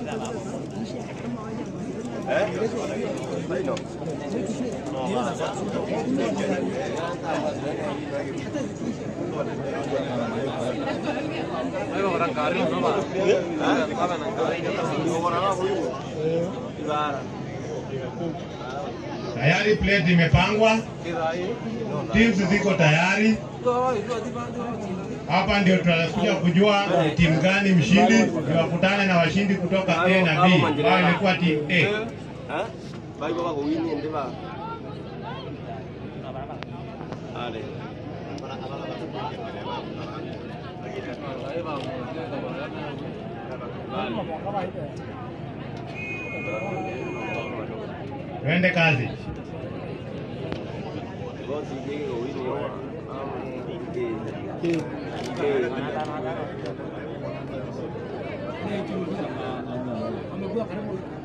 Tayari plate imepangwa, teams ziko tayari. Hapa ndio tutakuja kujua ni timu gani mshindi, ni wakutane na washindi kutoka A na B ambao ilikuwa timu A. Vai baba ko wini ende ba. Ale. Twende kazi. Bosi yeye ko wini yo. Ke. Ke. amekuwa karibu